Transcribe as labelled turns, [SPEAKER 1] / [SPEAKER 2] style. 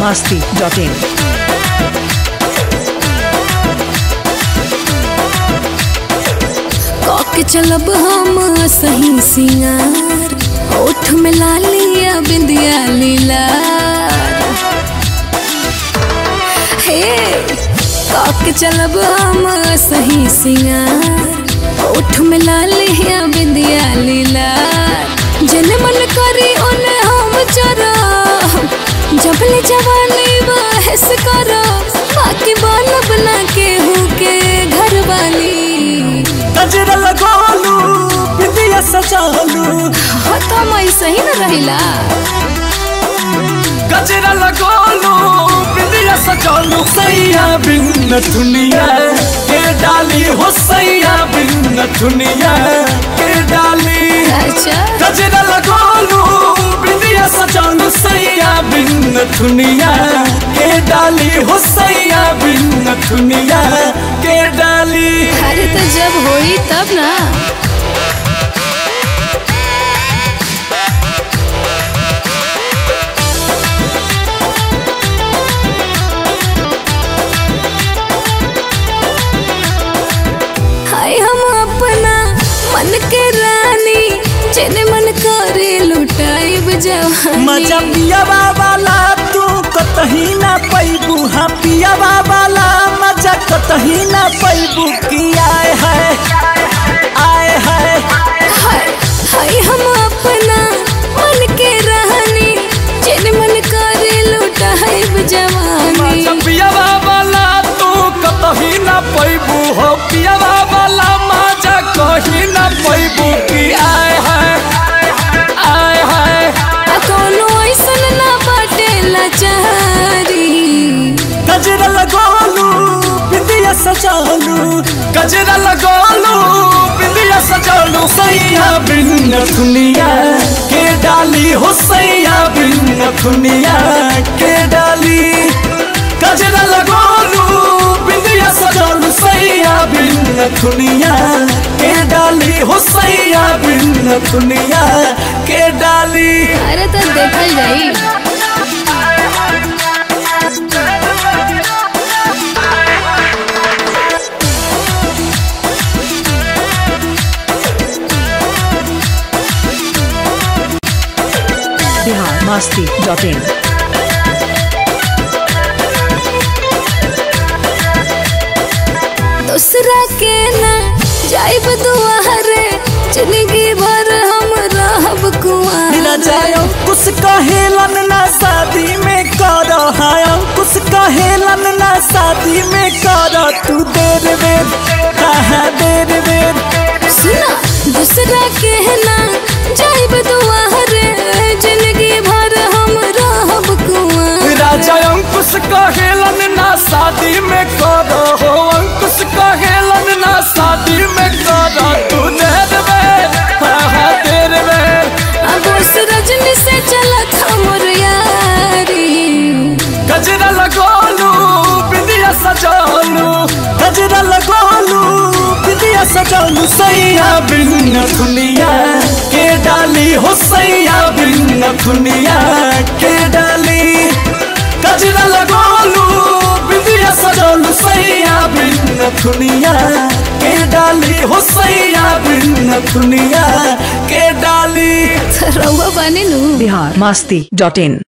[SPEAKER 1] masti.in.
[SPEAKER 2] कके चलब हम सही सिंगार ओठ में लालिया बिंदिया लीलार हे कके चलब हम सही सिंगार ओठ में लालिया बिंदिया लीलार जन मन करी ओने हम चरा जबले जवानी बहस करो बाकी बाल बना के हूँ के घर वाली
[SPEAKER 3] गजरा लगोलू बिंदिया सजालू
[SPEAKER 2] हो तो मैं सही न रहिला
[SPEAKER 3] गजरा लगोलू बिंदिया सजालू सैया बिन दुनिया के डाली हो सैया बिन दुनिया के डाली
[SPEAKER 2] अच्छा
[SPEAKER 3] गजरा लगोलू बिंदिया सजालू सैया बिन दुनिया के डाली हो सैया बिन दुनिया के डाली
[SPEAKER 2] अरे तो जब होई तब ना हाय हम अपना मन के रानी जेने मन करे लुटाइब जवानी
[SPEAKER 3] मजा पियावा वाला तू कतही ना पैबू हाँ पियावा वाला मजा कतही ना पैबू की आए है आए है
[SPEAKER 2] हाय हाय हम अपना मन के रानी जेने मन करे लुटाइब जवानी
[SPEAKER 3] मजा पियावा वाला तू कतही ना पैबू हो पियावा वाला मजा कही ना पैबू की आए है आए है
[SPEAKER 2] आ कोनो ऐसन ना बाटे लाचारी
[SPEAKER 3] गजरा लगोलू बिंदिया सजालू गजरा लगोलू बिंदिया सजालू सैया बिन दुनिया के डाली हो सैया बिन दुनिया के डाली गजरा लगोलू बिंदिया सजालू सैया बिन दुनिया के डाली हो सैया बिन दुनिया के डाली
[SPEAKER 2] अरे तो देखल जाई
[SPEAKER 1] Bihar masti.in.
[SPEAKER 2] दूसरा के ना जाइब दुआरे जिंदगी भर हम रहब
[SPEAKER 3] मिला
[SPEAKER 2] कुआं
[SPEAKER 3] जाए अंकुश कहेलन ना शादी में कर हाय अंकुश कहेलन ना शादी में कर तू देर बेर कहा देर बेर
[SPEAKER 2] सुना दूसरा के ना जाइब दुआरे जिंदगी भर हम रहब कुआं
[SPEAKER 3] राजा अंकुश कहेलन ना शादी में कर हो अंकुश कहेलन ना शादी में कर तू देर बेर कहा देर बेर
[SPEAKER 2] अब उस रजनी से चलत हमर यारी
[SPEAKER 3] गजरा लगोलू बिंदिया सजालू गजरा लगोलू बिंदिया सजालू सैया बिन दुनिया के डाली हो सैया बिन दुनिया के डाली गजरा लगोलू बिंदिया सजालू सैया बिन दुनिया के डाली हो सैया बिन दुनिया के डाली
[SPEAKER 2] रउआ बने नु
[SPEAKER 1] Bihar masti.in.